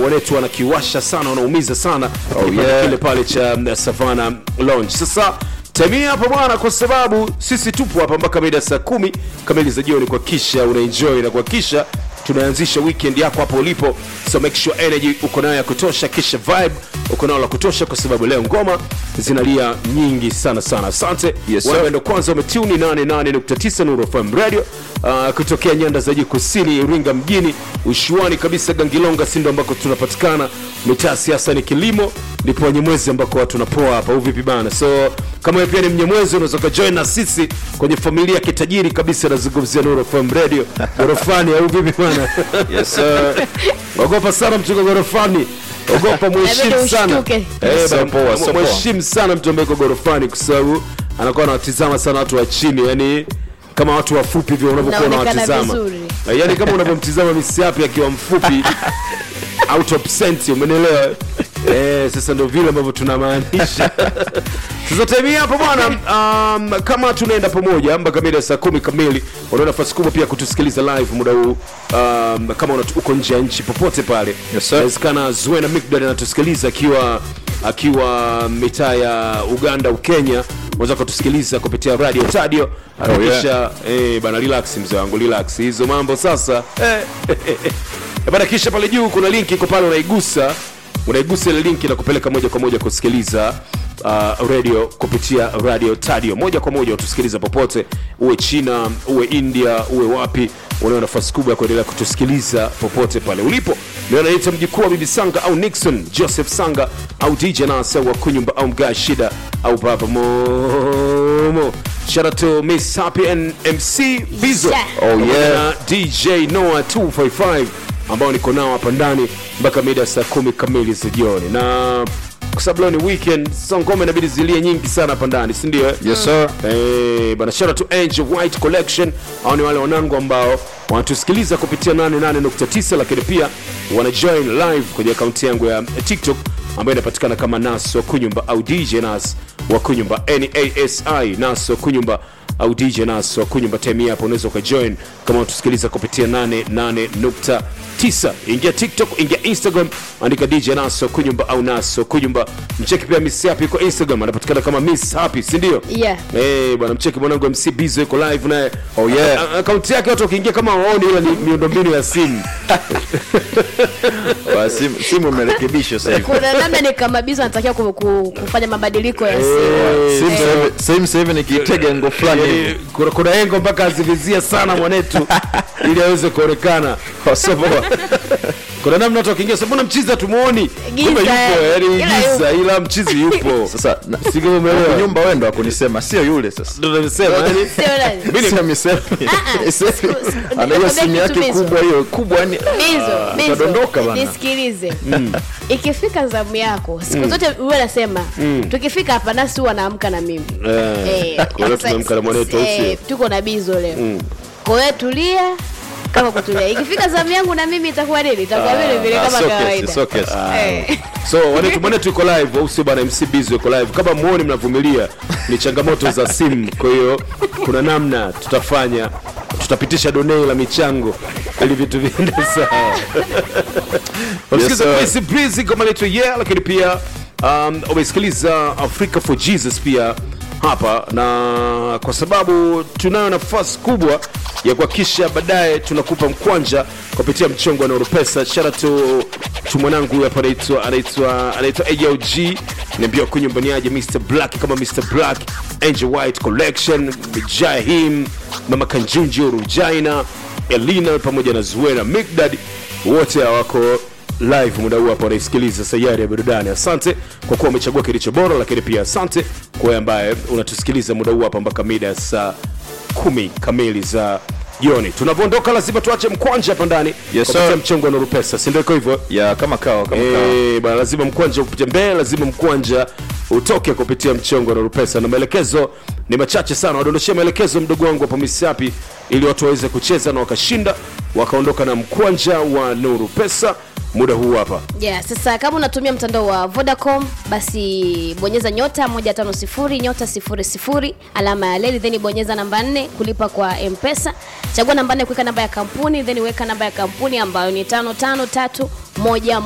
wanetu wanakiwasha sana wanaumiza sana Oh, Kipande yeah. kile pale cha mm, Savana Lounge. Sasa temia hapa bwana, kwa sababu sisi tupo hapa mpaka mida saa kumi kamili za jioni kuhakikisha unaenjoy na kuhakikisha tunaanzisha weekend yako hapo ulipo, so make sure energy uko nayo ya kutosha, kisha vibe uko nayo la kutosha, kwa sababu leo ngoma zinalia nyingi sana sana. Asante Yes, sir. wewe ndo kwanza umetuni 88.9 Nuru FM Radio uh, kutokea nyanda za juu kusini, Iringa mjini, ushuani kabisa Gangilonga, si ndo ambako tunapatikana. Mitaa siasa ni kilimo, ndipo Wanyemwezi ambako watu napoa hapa, au vipi bana? So kama wewe pia ni Mnyemwezi, unaweza ukajoin na sisi kwenye familia ya kitajiri kabisa, nazungumzia Nuru FM Radio gorofani, au vipi bana? Yes, sir. ogopa sana mtu uko gorofani ogopa mheshimu Inabidi sana ushtuke. Eh, So bana, poa, so poa. mheshimu sana mtu ambaye uko gorofani kwa sababu anakuwa anawatizama sana watu wa chini yani kama watu wafupi hivyo unavyokuwa Unaonekana unawatizama vizuri. Eh, yani kama unavyomtizama misiapi akiwa mfupi out of sense umenelewa eh, sasa ndio vile ambavyo tunamaanisha sasa time hii hapo bwana um, kama tunaenda pamoja mpaka mida ya saa kumi kamili una nafasi kubwa pia kutusikiliza live muda huu um, kama una- uko nje ya nchi popote pale Yes, sir. inawezekana zuena mcdad anatusikiliza akiwa akiwa mitaa ya uganda ukenya unaweza kutusikiliza kupitia radio tadio hakikisha eh, bana relax mzee wangu relax hizo mambo sasa eh, bana kisha pale juu kuna linki iko pale unaigusa unaigusa ile linki na kupeleka moja kwa moja kusikiliza uh, radio kupitia radio tadio moja kwa moja utusikiliza popote uwe china uwe india uwe wapi unao nafasi kubwa ya kuendelea kutusikiliza popote pale ulipo leo naita mjukuu wa bibi sanga au nixon joseph sanga au dj nasa wa kunyumba au mgaa shida au baba momo shout out to miss happy and mc bizo Yeah. Oh, Pamoja yeah. na dj noah 255 ambao niko nao hapa ndani mpaka mida ya saa kumi kamili za jioni na kwa sababu leo ni weekend so ngoma inabidi zilie nyingi sana hapa ndani sindio Yes, sir. Eh, bana shout out to Angel White Collection. Hao ni wale wanangu ambao wanatusikiliza kupitia 88.9 lakini pia wana join live kwenye akaunti yangu ya TikTok ambayo inapatikana kama Nas wa Kunyumba au DJ Nas wa Kunyumba NASI Nas wa Kunyumba au DJ Nas wa Kunyumba. Time hii hapo unaweza ukajoin kama unatusikiliza kupitia 88.9. Ingia TikTok, ingia Instagram, andika DJ Nas wa Kunyumba au Nas wa Kunyumba. Mcheki pia Miss Happy yuko Instagram, anapatikana kama Miss Happy, si ndio? Yeah. Eh, bwana mcheki mwanangu MC Bizo yuko live naye. Oh, yeah. A- a- Akaunti yake watu wakiingia kama waoni ila ni miundombinu ya simu. Ba, simu- simu imerekebishwa sasa hivi. kuna namna ni kama bizo anatakiwa ku, ku, kufanya mabadiliko ya simu Eh, Simu sasa hivi- simu sasa hivi nikiitega ngo fulani yaani, hivi. kuna kuna engo mpaka azivizia sana mwanetu ili aweze kuonekana. Kwa sababu- Kuna namna watu wakiingia sasa mbona mchizi hatumuoni? Giza, Kumbe yupo, eh. yaani Ila giza ila mchizi yupo. sasa na- Si kama umeelewa? Kwa nyumba wewe ndo akunisema sio yule sasa Ndio nimesema yaani Sio nani? Mimi- Sio misemi. ah, Semi. siku- siku- Ana hiyo nikwambie simu kitu yake Mizo. kubwa hiyo kubwa yani Bizo, Bizo, utadondoka bana. nisikilize ikifika zamu yako siku zote huwa nasema tukifika hapa nasi huwa naamka na mimi Eh, Eh, leo sasa- tumeamka na mwanetu, au sio? eh, tuko na bizo leo kwa hiyo tulia kama kutulia ikifika zamu yangu na mimi itakuwa nini itakuwa vile vile Ah, kama sio kesi, kawaida sio kesi. Eh. so wanetu mwanetu iko live au sio bana mc bizo iko live kama muoni mnavumilia ni changamoto za simu kwa hiyo kuna namna tutafanya tutapitisha donei la michango ili vitu viende sawa Unasikiliza sir. Chris Breezy kama letu yeah lakini pia um, umesikiliza Africa for Jesus pia hapa na kwa sababu tunayo nafasi kubwa ya kuhakikisha baadaye tunakupa mkwanja kupitia mchongo wa Neuropesa. Shout out to, to mwanangu huyu hapa anaitwa anaitwa anaitwa AOG niambia kwa nyumbani aje Mr Black kama Mr Black, Angel White Collection, Jahim, Mama Kanjunju, Rujaina, Elina pamoja na Zuena Migdad wote hawako live muda huu hapa wanaisikiliza sayari ya burudani asante kwa kuwa umechagua kilicho bora lakini pia asante kwa wewe ambaye unatusikiliza muda huu hapa mpaka mida ya saa kumi kamili za jioni tunavyoondoka lazima tuache mkwanja hapa ndani Yes, kupitia sir. mchongo wa Nuru pesa si ndio iko hivyo ya kama kawa kama kawa Eh, bana lazima mkwanja upite mbele lazima mkwanja utoke kupitia mchongo na rupesa na maelekezo ni machache sana wadondoshia maelekezo mdogo wangu hapo misapi ili watu waweze kucheza na wakashinda wakaondoka na mkwanja wa nuru pesa muda huu hapa yeah, sasa kama unatumia mtandao wa vodacom basi bonyeza nyota 150 nyota 00 alama ya leli then bonyeza namba 4 kulipa kwa mpesa chagua namba 4 kuweka namba ya kampuni then weka namba ya kampuni ambayo ni 553